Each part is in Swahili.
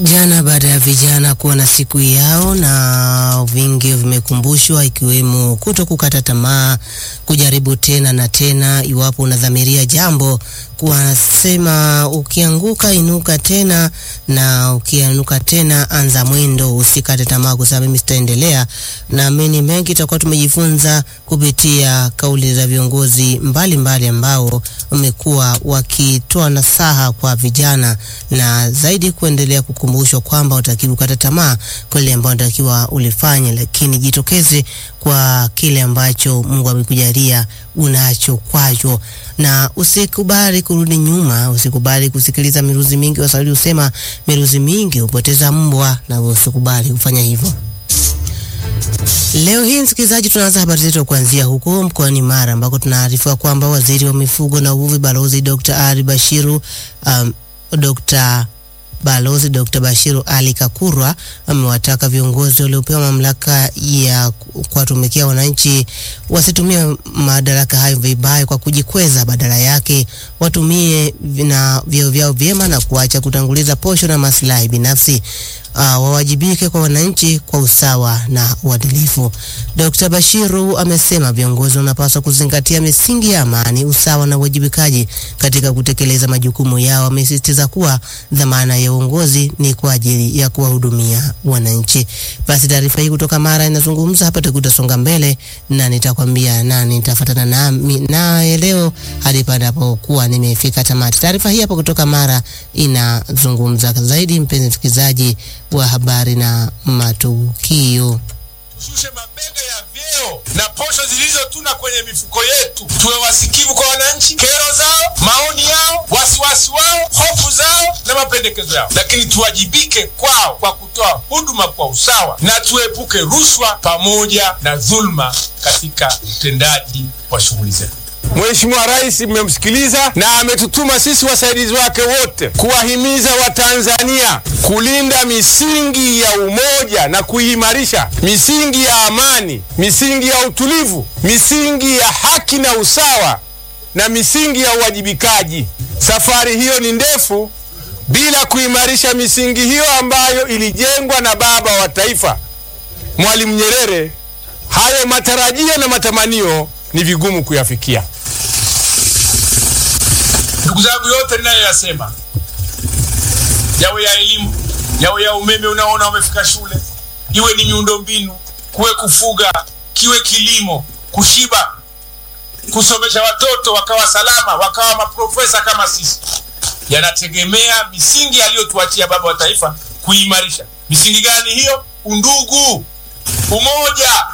Jana baada ya vijana kuwa na siku yao na vingi vimekumbushwa ikiwemo kuto kukata tamaa, kujaribu tena na tena iwapo unadhamiria jambo, kuwasema ukianguka inuka tena, na ukianuka tena anza mwendo, usikate tamaa kusema mimi sitaendelea. Naamini mengi tutakuwa tumejifunza kupitia kauli za viongozi mbalimbali ambao wamekuwa wakitoa nasaha kwa vijana na zaidi kuendelea kukumbushwa kwamba utakiwa kukata tamaa kwa ile ambayo unatakiwa ulifanye, lakini jitokeze kwa kile ambacho Mungu amekujalia unacho kwacho, na usikubali kurudi nyuma, usikubali kusikiliza miruzi mingi. Waswahili husema miruzi mingi hupoteza mbwa, na usikubali kufanya hivyo. Leo hii msikilizaji, tunaanza habari zetu kuanzia huko mkoani Mara ambako tunaarifiwa kwamba waziri wa mifugo na uvuvi Balozi Dr. Ali Bashiru um, Dr. Balozi Dr. Bashiru Ali Kakurwa amewataka viongozi waliopewa mamlaka ya kuwatumikia wananchi wasitumie madaraka hayo vibaya kwa kujikweza, badala yake watumie na vyeo vyao vyema na kuacha kutanguliza posho na maslahi binafsi. Uh, wawajibike kwa wananchi kwa usawa na uadilifu. Dr. Bashiru amesema viongozi wanapaswa kuzingatia misingi ya amani, usawa na uwajibikaji katika kutekeleza majukumu yao. Amesisitiza kuwa dhamana ya uongozi ni kwa ajili ya kuwahudumia wananchi. Basi taarifa hii kutoka Mara inazungumza hapa, tukutasonga mbele na nitakwambia na nitafuatana nami naye leo hadi panapokuwa nimefika tamati. Taarifa hii hapa kutoka Mara inazungumza zaidi, mpenzi msikilizaji wa habari na matukio. Tushushe mabega ya vyeo na posho zilizotuna kwenye mifuko yetu, tuwe wasikivu kwa wananchi, kero zao, maoni yao, wasiwasi wao, hofu zao na mapendekezo yao, lakini tuwajibike kwao kwa kutoa huduma kwa usawa na tuepuke rushwa pamoja na dhulma katika utendaji wa shughuli zetu. Mheshimiwa Rais mmemsikiliza na ametutuma sisi wasaidizi wake wote kuwahimiza Watanzania kulinda misingi ya umoja na kuimarisha misingi ya amani, misingi ya utulivu, misingi ya haki na usawa na misingi ya uwajibikaji. Safari hiyo ni ndefu bila kuimarisha misingi hiyo ambayo ilijengwa na baba wa taifa Mwalimu Nyerere. Hayo matarajio na matamanio ni vigumu kuyafikia. Ndugu zangu, yote ninayoyasema, yawe ya elimu, yawe ya umeme unaona umefika shule, iwe ni miundombinu, kuwe kufuga, kiwe kilimo, kushiba, kusomesha watoto wakawa salama, wakawa maprofesa kama sisi, yanategemea misingi aliyotuachia baba wa taifa kuimarisha. Misingi gani hiyo? Undugu, umoja,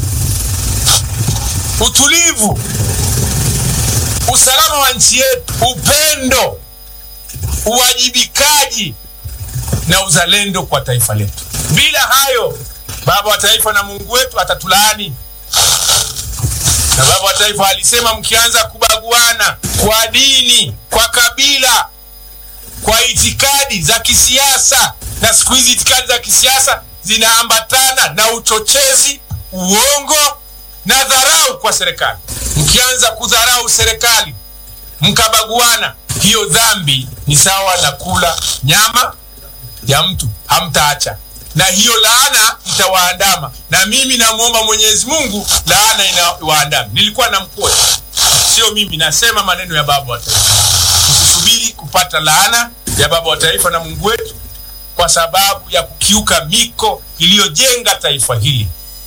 utulivu, usalama wa nchi yetu, upendo, uwajibikaji na uzalendo kwa taifa letu. Bila hayo, baba wa taifa na Mungu wetu atatulaani. Na baba wa taifa alisema, mkianza kubaguana kwa dini, kwa kabila, kwa itikadi za kisiasa, na siku hizi itikadi za kisiasa zinaambatana na uchochezi, uongo na dharau kwa serikali. Mkianza kudharau serikali mkabaguana, hiyo dhambi ni sawa na kula nyama ya mtu, hamtaacha na hiyo laana itawaandama. Na mimi namwomba Mwenyezi Mungu laana inawaandama. Nilikuwa na mkoa, sio mimi, nasema maneno ya baba wa taifa. Usisubiri kupata laana ya baba wa taifa na Mungu wetu kwa sababu ya kukiuka miko iliyojenga taifa hili.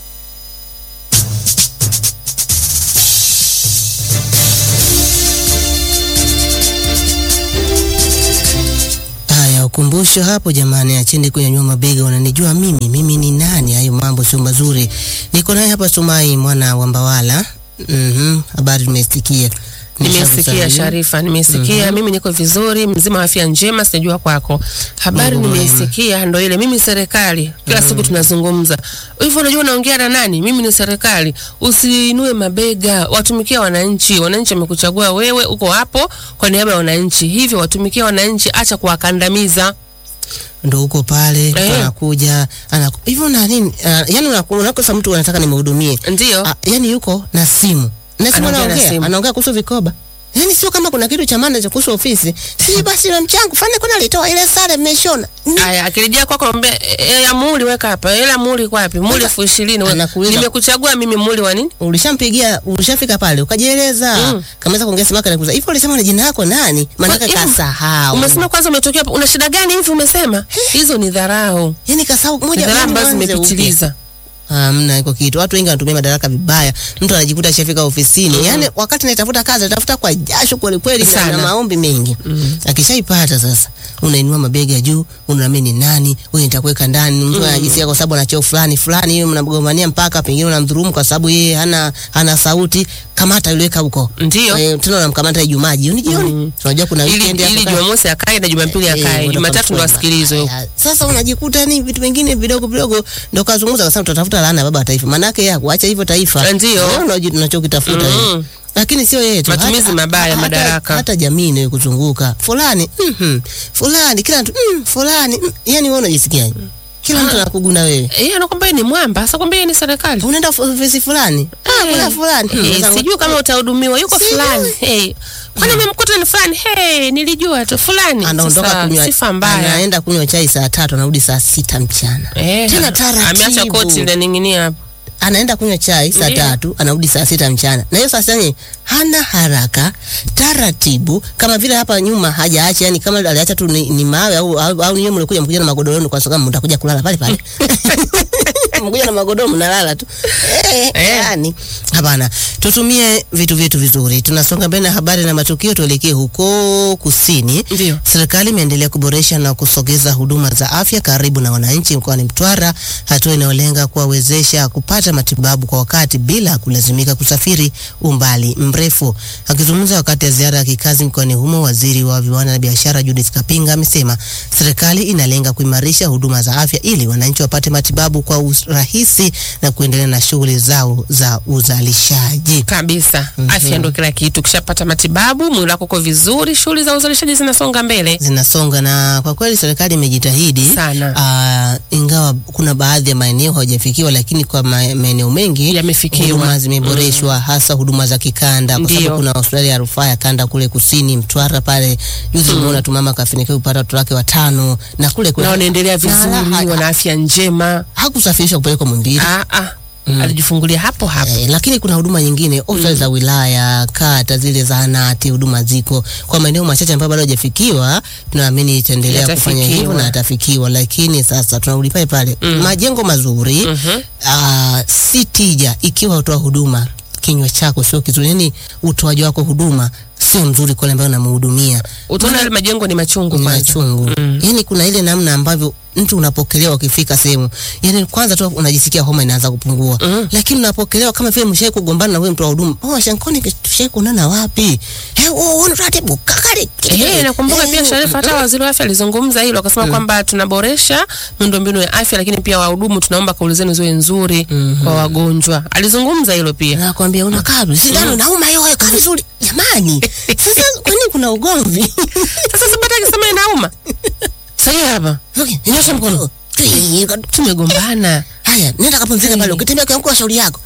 Ukumbusho hapo jamani, acheni kunyanyua mabega. Unanijua mimi, mimi ni nani? Hayo mambo sio mazuri. Niko naye hapa Sumai mwana wa Mbawala. Mhm, habari tumesikia. Nimesikia Sharifa, nimesikia. mm -hmm. Mimi niko vizuri, mzima wa afya njema, sijua kwako. Habari nimeisikia, ndo ile. Mimi serikali kila mm -hmm. siku tunazungumza hivyo. Unajua unaongea na nani? Mimi ni serikali. Usiinue mabega, watumikia wananchi. Wananchi wamekuchagua wewe, uko hapo kwa niaba ya wananchi, hivyo watumikia wananchi, acha kuwakandamiza ndo uko pale eh, anakuja anaku hivyo na nini uh, yani unakosa mtu anataka nimhudumie, ndio uh, yani yuko na simu na simu anaongea anaongea kuhusu vikoba Yaani sio kama kuna kitu cha maana cha kuhusu ofisi. Si basi na mchango fanya kuna alitoa ile sare mmeshona. Ni- Aya, akirejea kwako naomba hela muli weka hapa. Hela muli kwa wapi? Muli elfu ishirini. we- Anakuuliza- Nimekuchagua mimi muli wa nini? Ulishampigia, ulishafika pale ukajieleza. Mm. Kamaweza kuongea simaka na kuuliza. Hivyo ulisema na jina lako nani? Maana Hivi, kasahau. Umesema kwanza umetokea hapa. Una shida gani hivi umesema? Hizo ni dharau. Yaani kasahau Ni moja dharau yaani ambazo mwanze upya. zimepitiliza. Hamna iko kitu. Watu wengi wanatumia madaraka vibaya. Mtu anajikuta ashafika ofisini. Yaani wakati anatafuta kazi, anatafuta kwa jasho kweli kweli na, Sana. na maombi mengi. Akishaipata sasa, unainua mabega ya juu, unaamini nani, wewe nitakuweka ndani. Mtu anajisikia kwa sababu ana cheo fulani fulani, yeye mnagombania mpaka pengine unamdhulumu kwa sababu yeye hana hana sauti. Kamata yuleka huko. Ndio. Eh, tena unamkamata Ijumaa jioni jioni. Tunajua kuna Ili weekend ili hapo Jumamosi akae na Jumapili Eh, akae. ndo Jumatatu ndo kamsoma. asikilizwe. Haya, Sasa unajikuta ni vitu vingine vidogo vidogo ndo kazungumza kasema tutatafuta laana ya baba wa taifa. Manake ya kuacha hivyo taifa. Ndio. Wewe unajua tunachokitafuta Mm. wewe. Lakini sio yeye tu. Matumizi Hata- mabaya ya hata- madaraka. Hata jamii inayo kuzunguka. Fulani, mhm. Fulani kila mtu, mm, fulani. Mm. Yaani wewe unajisikiaje? Kila mtu anakuguna wewe. Yeye anakwambia yeye ni mwamba, sasa kwambia yeye ni serikali. Unaenda ofisi fulani. Ah, kuna fulani. Hmm, Eh, sasa- sijui kama utahudumiwa yuko Sijui. fulani. Hey. Kwani umemkuta ni fulani? Hey, nilijua tu fulani. anaondoka Sasa, kunywa sifa mbaya. anaenda kunywa chai saa tatu anarudi saa sita mchana. Eh, Tena taratibu. Ameacha koti linaning'inia hapo. anaenda kunywa chai saa Ndiyo. tatu anarudi saa sita mchana, na hiyo saa sita yenyewe hana haraka, taratibu, kama vile hapa nyuma hajaacha, yani kama aliacha tu ni, ni mawe au au, au nyinyi mlikuja mkuja na magodoro yenu, kwa sababu mtakuja kulala pale pale mkuja na magodoro mnalala tu eh, Eh. yani hapana. Tutumie vitu vyetu vizuri. Tunasonga mbele na habari na matukio, tuelekee huko kusini. Ndio. Serikali imeendelea kuboresha na kusogeza huduma za afya karibu na wananchi mkoani Mtwara, hatua inayolenga kuwawezesha kupata matibabu kwa wakati bila kulazimika kusafiri umbali mrefu. Akizungumza wakati ya ziara ya kikazi mkoani humo, waziri wa viwanda na biashara Judith Kapinga amesema serikali inalenga kuimarisha huduma za afya ili wananchi wapate matibabu kwa urahisi na kuendelea na shughuli zao za uzalishaji. Kabisa. Afya ndio kila kitu. Ukishapata matibabu, mwili wako uko vizuri, shughuli za uzalishaji zinasonga mbele. zinasonga na kwa kweli serikali imejitahidi Sana. Ah, ingawa kuna baadhi ya maeneo hawajafikiwa, lakini kwa ma- maeneo mengi Yamefikiwa. huduma zimeboreshwa, hasa huduma za kikanda, kwa Ndio. sababu kuna hospitali ya rufaa ya kanda kule kusini Mtwara pale. Juzi umeona tu mama kafanikiwa kupata watoto wake watano, na kule kule Na wanaendelea Na vizuri, ha- wana afya njema. hakusafirishwa kupelekwa Muhimbili. Ah ah. Alijifungulia hapo hapo. Eh, lakini kuna huduma nyingine hospitali za wilaya, kata zile zahanati, huduma ziko kwa maeneo machache ambayo bado hajafikiwa. Tunaamini itaendelea kufanya hivyo Yatafikiwa. na atafikiwa, lakini sasa tunarudi pale pale, majengo mazuri ah, si tija ikiwa utoa huduma kinywa chako sio kizuri, yani utoaji wako huduma sio mzuri kwa yule ambaye unamhudumia Utaona yale majengo ni machungu ni kwanza. machungu. Yani kuna ile namna ambavyo mtu unapokelewa ukifika sehemu, yani kwanza tu unajisikia homa inaanza kupungua, lakini unapokelewa kama vile mshai kugombana na wewe mtu wa huduma, oh shankoni tushai kuonana wapi? Eh, oh, oh, taratibu kakari. Eh, nakumbuka pia Eh, Sharifa, hata waziri wa afya alizungumza hilo, akasema kwamba tunaboresha miundombinu ya afya, lakini pia wahudumu tunaomba kauli zenu ziwe nzuri kwa wagonjwa. Alizungumza hilo pia. nakwambia unakaa vizuri, sindano inauma yoyo, kaa vizuri jamani. Sasa kwa nini kuna ugomvi? Sasa sipata akisema inauma. Sasa hapa Okay, nyosha mkono. tumegombana. Haya, nenda kapumzika pale, ukitembea kwa shauri yako.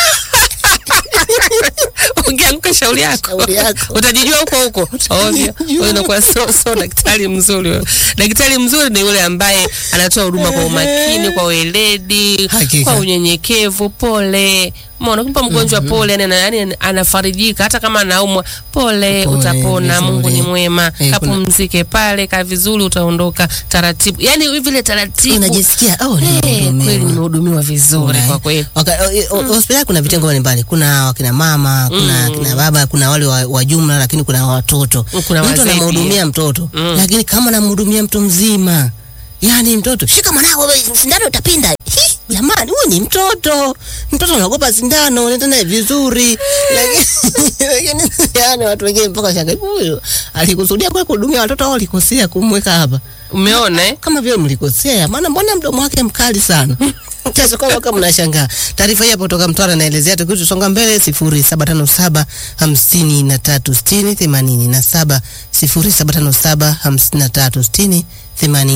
Ukianguka shauri yako. Shauri yako. Utajijua huko huko. Ovyo. Wewe unakuwa so, so daktari mzuri wewe. Daktari mzuri ni yule ambaye anatoa huduma kwa umakini, kwa weledi, Hakika. kwa unyenyekevu, pole. Mbona kumpa mgonjwa pole, yani, yani anafarijika hata kama anaumwa, pole, Pole, utapona, vizuri. Mungu ni mwema. Eh, kuna- Kapumzike pale, ka vizuri utaondoka taratibu. Yani vile taratibu. Unajisikia oh, Eh, nimehudumiwa. kweli nimehudumiwa vizuri Right. kwa kweli. Waka- o- o- hospitali kuna vitengo mbalimbali, kuna wakina mama, kuna kina baba, kuna wale wa, wa jumla, lakini kuna watoto. Kuna mtu wazee anamhudumia mtoto lakini kama anamhudumia mtu mzima, yani mtoto shika mwanao, wewe, sindano utapinda. Hi, Jamani, huyu ni mtoto, mtoto anaogopa sindano, nenda naye vizuri. Lakini lakini yani watu wengine mpaka shanga huyu alikusudia kwa kuhudumia watoto au alikosea kumweka hapa? Umeona eh? kama vile mlikosea, maana mbona mdomo wake mkali sana Sasa kwa kama mnashangaa. Taarifa hii hapo kutoka Mtwara inaelezea tukio tusonga mbele 0757 53 60 87 0757 53 60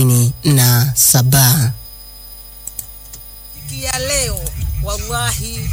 87. ya leo wallahi